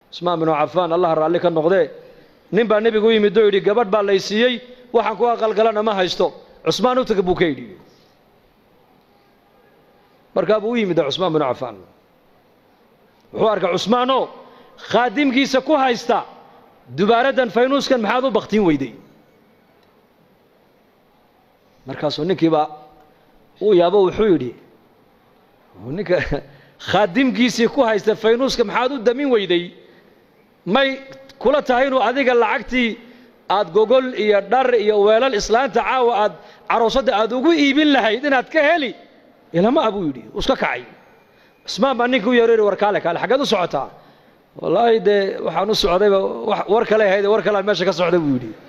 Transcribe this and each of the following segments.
cusmaan binu cafaan allah raalli ka noqdee nin baa nebigu u yimid oo yidhi gabadh baa lay siiyey waxaan ku aqalgalana ma haysto cusmaan u taga buu ka yidhi markaa buu u yimid cusmaan binu cafaan wuxuu arkay cusmaanoo khaadimkiisa ku haysta dubaaraddan faynuuskan maxaad u baktiin weyday markaasuu ninkiiba uu yaabo wuxuu yidhi ninka khaadimkiisii ku haysta faynuuska maxaad u damin weyday may kula tahay inuu adiga lacagtii aad gogol iyo dhar iyo weelal islaanta caawa aad caroosadda aad ugu iibin lahayd inaad ka heli ilama a buu yidhi uu iska kacay cusmaan baa ninka u yeeroyhi war kaale kaale xaggeed u socotaa wallaahi dee waxaan u socdayba war kale ahayd war kalean meesha ka socda buu yidhi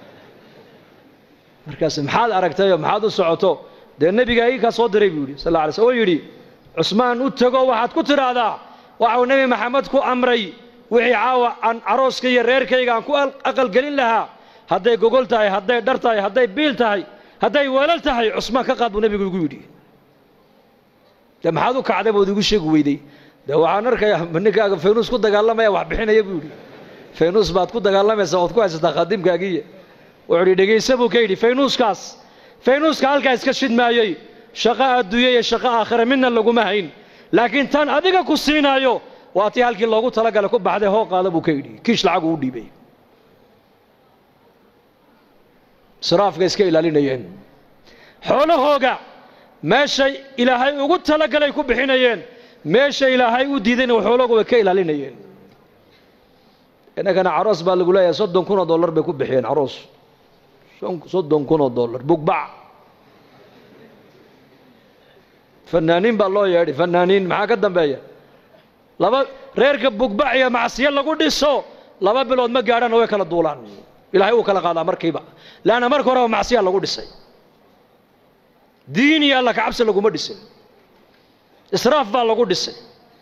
markaas maxaad aragtayoo maxaad u socoto dee nebiga ii kaa soo diray buu yidhi sal alla alay sl oo yidhi cusmaan u tego waxaad ku tidhaahdaa waxau nebi maxamed ku amray wixii caawa aan carooska iyo reerkayga aan ku aqalgelin lahaa hadday gogol tahay hadday dhar tahay hadday biil tahay hadday weelal tahay cusmaan ka qaad buu nebigu igu yidhi dee maxaad u kacday bood igu sheegi weyday dee waxaan arkayaa ninkaaga faynuus ku dagaalamaya wax bixinaya buu yidhi faynuus baad ku dagaalamaysaa ood ku haysataa khadiimkaagiiya wuxuu yidhi dhegayse buu ka yidhi faynuuskaas faynuuska halkaa iska shidmaayey shaqo adduunya iyo shaqo aakhira midna laguma hayn laakiin tan adiga ku siinaayo waa tii halkii loogu talagalay ku baxday hoo qaada buu ka yidhi kiish lacagu u dhiibay israafka iska ilaalinayeen xoolahooga meeshay ilaahay ugu talagalay ku bixinayeen meesha ilaahay u diidayna xoolahooga way ka ilaalinayeen innagana caroos baa lagu leeyahay soddon kun oo dollar bay ku bixiyeen caroos soddon kun oo dollar bugbac fanaaniin baa loo yeedhay fanaaniin maxaa ka dambeeya laba reerka bugbac iyo macsiyo lagu dhiso laba bilood ma gaadhana way kala duulaan ilaahay uu kala qaadaa markiiba leanna marka horeba macsiyaa lagu dhisay diin iyo alla kacabsi laguma dhisin israaf baa lagu dhisay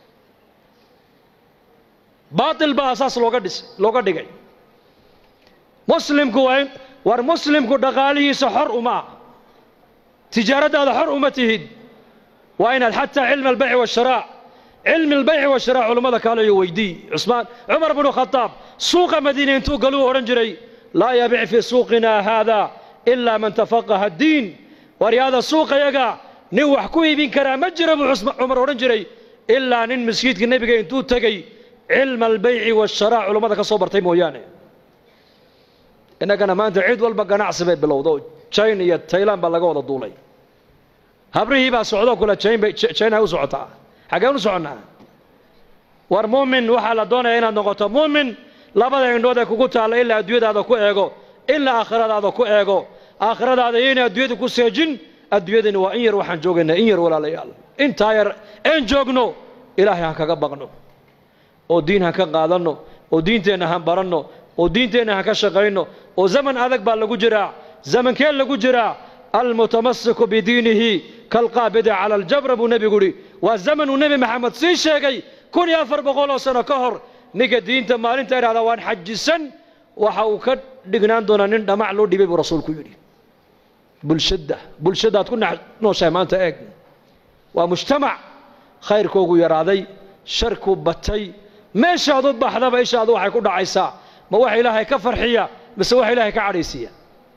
baatil baa asaas looga dhisay looga dhigay muslimku waa in war muslimku dhaqaalihiisa xor uma ah tijaaraddaada xor uma tihid waa inaad xataa cilmi albayci waasharaac cilmi albayci washaraac culammada kaalayo weydii cusmaan cumar bnu khadaab suuqa madiina intuu galuu odhan jiray laa yabic fii suuqina haada ilaa man tafaqaha addiin waryaada suuqayaga nin wax ku iibin karaa ma jira buu cumar odhan jiray ilaa nin masjiidka nebiga intuu tegey cilma albayci waasharaac culammada ka soo bartay mooyaane innagana maanta cid walba ganacsi bay bilowda oo jina iyo taylan baa laga wada duulay habrihii baa socdoo kule jina u socotaa xaggeen u soconnaa war muumin waxaa la doonaya inaad noqoto muumin labada indhood ee kugu taalla ilaa adduunyadaada ku eego ilaa aakhiradaada ku eego aakhiradaada iyo inay adduunyada ku seejin adduunyadani waa in yar waxaan joogaynaa in yar walaalayaal intaa yar een joogno ilaahay han kaga baqno oo diin han ka qaadanno oo diinteenna han baranno oo diinteenna han ka shaqayno oo zaman adag baa lagu jiraa zamankee lagu jiraa almutamasiku bidiinihi kalqaabidi cala aljabra buu nebigu yidhi waa zamanuu nebi maxamed sii sheegay kun iyo afar boqol oo sano ka hor ninka diinta maalinta idhahda waan xajisan waxa uu ka dhignaan doonaa nin dhamac loo dhibay buu rasuulku yidhi bulshadda bulshadaad ku nooshahay maanta eeg waa mujtamac khayrkoogu yaraaday sharku batay meeshaad u baxdaba ishaadu waxay ku dhacaysaa ma wax ilaahay ka farxiya mise wax ilaahay ka cadhaysiiya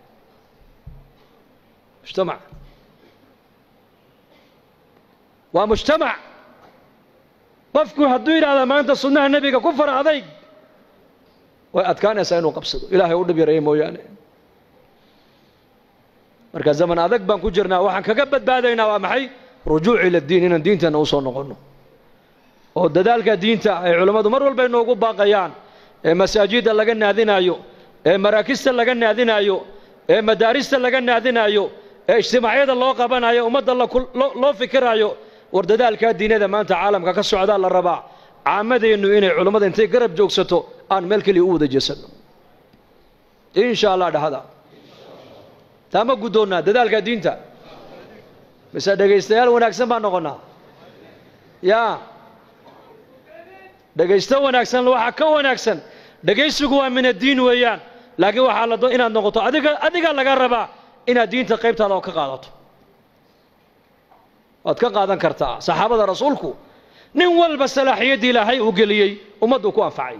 mujtamac waa mujtamac qofku hadduu yidhahda maanta sunnaha nebiga ku fara adayg way adkaanaysaa inuu qabsado ilaahay u dhib yareeya mooyaane marka zaman adag baan ku jirnaa waxaan kaga badbaadaynaa waa maxay rujuuc ila diin inaan diinteenna u soo noqonno oo dadaalka diinta ay culammadu mar walba inoogu baaqayaan ee masaajidda laga naadinaayo ee maraakista laga naadinaayo ee madaarista laga naadinaayo ee ijtimaacyada loo qabanayo ummadda loo fikiraayo war dadaalkaa diinada maanta caalamka ka socdaa la rabaa caamadeennu inay culammada intay garab joogsato aan meel keliya u wada jeesanno insha allah dhahada taa ma guddoonnaa dadaalka diinta mise dhegaystayaal wanaagsan baan noqonnaa yaa dhegaysto wanaagsan waxaa ka wanaagsan dhegaysigu waa min addiin weeyaan laakiin waxaa la inaad noqoto adiga adiga laga rabaa inaad diinta qaybtaada oo ka qaadato waad ka qaadan kartaa saxaabada rasuulku nin walba salaaxiyaddii ilaahay uu geliyey ummaddu ku anfacay